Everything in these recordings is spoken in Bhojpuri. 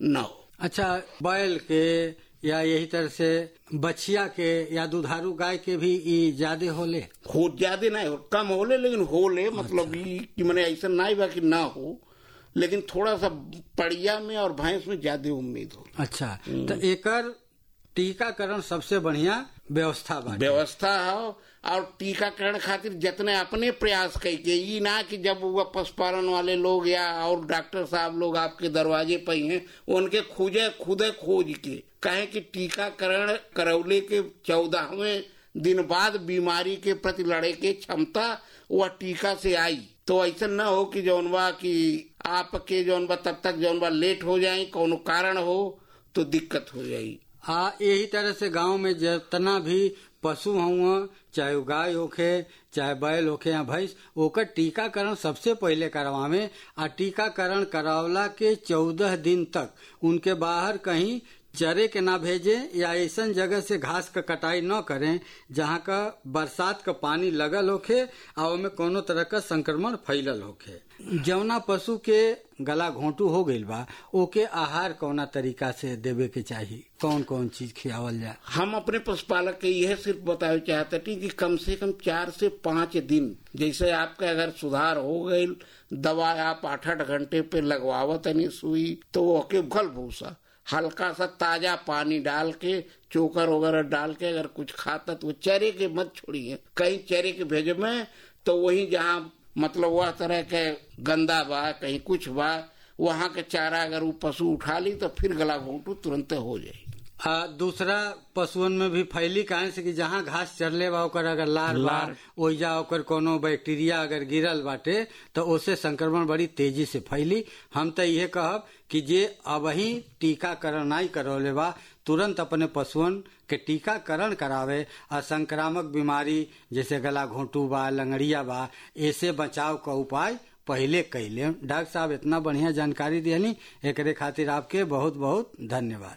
न हो अच्छा बैल के या यही तरह से बछिया के या दुधारू गाय के भी ई ज्यादा होले हो ज्यादा नहीं हो कम होले लेकिन होले मतलब ई कि मैंने ऐसा नहीं बा कि ना हो लेकिन थोड़ा सा पड़िया में और भैंस में ज्यादा उम्मीद हो अच्छा तो एकर टीकाकरण सबसे बढ़िया व्यवस्था बा व्यवस्था हो और टीकाकरण खातिर जितने अपने प्रयास कई के ई ना कि जब वो पशुपालन वाले लोग या और डॉक्टर साहब लोग आपके दरवाजे पर ही हैं उनके खुदे खुदे खोज के कहें कि टीकाकरण करौले के चौदहवें दिन बाद बीमारी के प्रति लड़े के क्षमता वह टीका से आई तो ऐसा न हो कि जौन बा कि आपके जौन बा तब तक जौन बा लेट हो जाए कोनो कारण हो तो दिक्कत हो जाई आ यही तरह से गांव में जितना भी पशु हुआ चाहे वो गाय होखे चाहे बैल होखे या भैंस ओकर टीकाकरण सबसे पहले करवावे आ टीकाकरण करावला के चौदह दिन तक उनके बाहर कहीं चरे के ना भेजे या ऐसा जगह से घास का कटाई न करें जहाँ का बरसात का पानी लगल होखे आ ओमे कोनो तरह का संक्रमण फैलल होखे जौना पशु के गला घोंटू हो गईल बा ओके आहार कौना तरीका से देवे के चाही कौन कौन चीज खियावल जाए हम अपने पशुपालक के यह सिर्फ बतावे चाहते थे कि कम से कम चार से पाँच दिन जैसे आपका अगर सुधार हो गई दवा आप आठ आठ घंटे पे लगवावत नहीं सुई तो ओके भल भूसा हल्का सा ताजा पानी डाल के चोकर वगैरह डाल के अगर कुछ खाता तो चरे के मत छोड़िए कहीं चरे के भेजे में तो वही जहाँ मतलब वह तरह के गंदा बा कहीं कुछ बा वहाँ के चारा अगर वो पशु उठा ली तो फिर गला घोंटू तुरंत हो जाएगी आ, दूसरा पशुअन में भी फैली काहे से कि जहाँ घास चरले बा ओकर अगर लार बा ओइजा ओकर कोनो बैक्टीरिया अगर गिरल बाटे तो ओसे संक्रमण बड़ी तेजी से फैली हम तो ये कहब कि जे अब ही टीकाकरण नहीं करौले बा तुरंत अपने पशुअन के टीकाकरण करावे आ संक्रामक बीमारी जैसे गला घोंटू बा लंगड़िया बा ऐसे बचाव का उपाय पहले कैले डॉक्टर साहब इतना बढ़िया जानकारी दियनी एकरे खातिर आपके बहुत बहुत धन्यवाद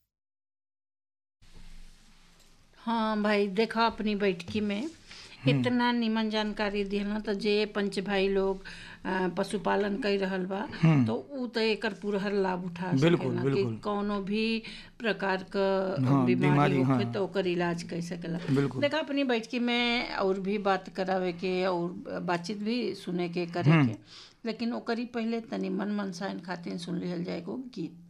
हाँ भाई देखा अपनी बैठकी में इतना निमन जानकारी दिहल तो जे पंच भाई लोग अ, पशुपालन कर रहल बा तो उ तो एकर पूरा लाभ उठा बिल्कुल, सकेला कि बिल्कुल। कौनो भी प्रकार क हाँ, बीमारी बीमारी, होखे हाँ। तो ओकर इलाज कर सकेला बिल्कुल। देखा अपनी बैठकी में और भी बात करावे के और बातचीत भी सुने के करे के लेकिन ओकरी पहले तनी मन मनसाइन खातिर सुन लिहल जाए एगो गीत